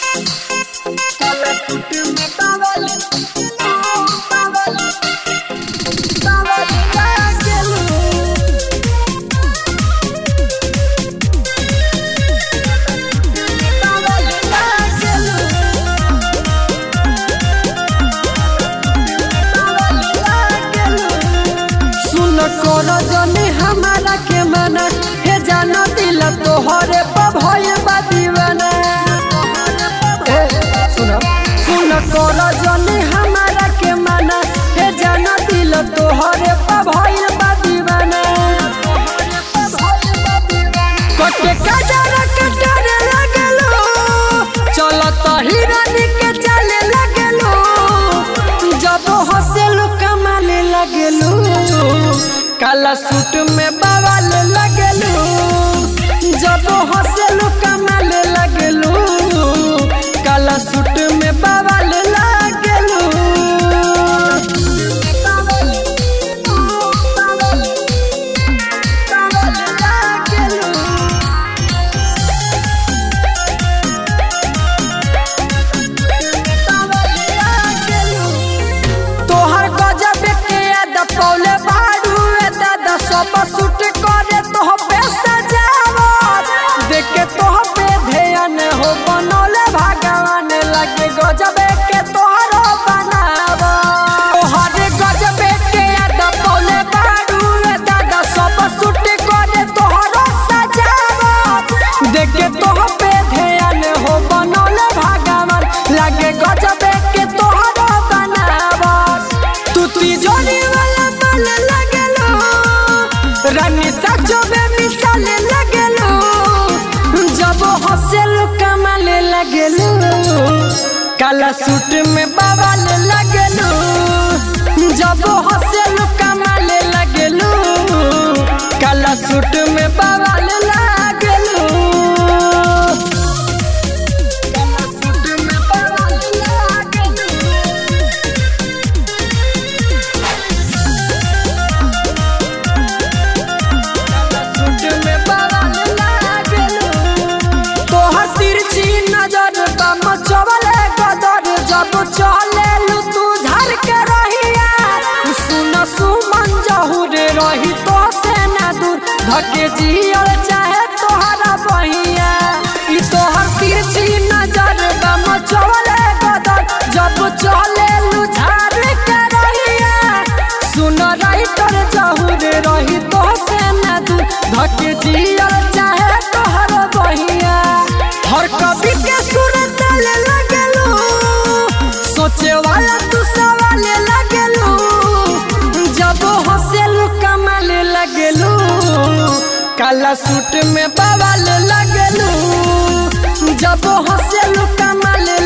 सुन कर जने हमारा के मना हे जाना दिल तोहरे पर भय बा दीवाना ए, सुन सुन कर जने हमारा के मना हे जाना दिल तोहरे पर भय बा दीवाना कटे कजर कटर लगलो चलत हिरन के चले लगलो जब हंसेलू कमाले लगलो काला सूट में बवाल लगलो जब हंसेलू कमाले लगलो काला सूट में बवाल लगलो तोहर गजब के याद पौले बाड़ू ए दादा सब सूट करे तोह पे सजावत देख के तोह पे ध्यान हो बनौले भगवान लगे गजब के तोहरो बनावत तोहर गजब के याद पौले बाड़ू ए दादा सब सूट करे तोहरो सजावत देख के तोह पे ध्यान हो बनौले भगवान लगे गजब के तोहरो बनावत तू तिजोरी वाला माल लगलो रानी सचो में मिसाल लगलो जब हंसेल कमाल लगलो काला सूट में बवाल लगलो जब हंसेल कमाल लगलो काला सूट में बवाल लगलो काला सूट में बवाल लगलो सूट में बवाल लागलो तोहर तिरछी नजर बा मचवले गदर जब चलेलू तू झर के रहिया सुन सुमन जहुर रही तो से ना दूर धके जियल चाहे तोहरा बहिया ई तोहर तिरछी नजर बा मचवले गदर जब चलेलू झर के रहिया सुन रही तोर जहुर रही तो से ना दूर धके जियल चाहे तोहर बहिया हर कवि के सुर तल लगलू सोचे वाला तू सवाल लगलू जब हंसेलू कमाल लगलू काला सूट में बवाल लगलू जब हंसेलू कमाल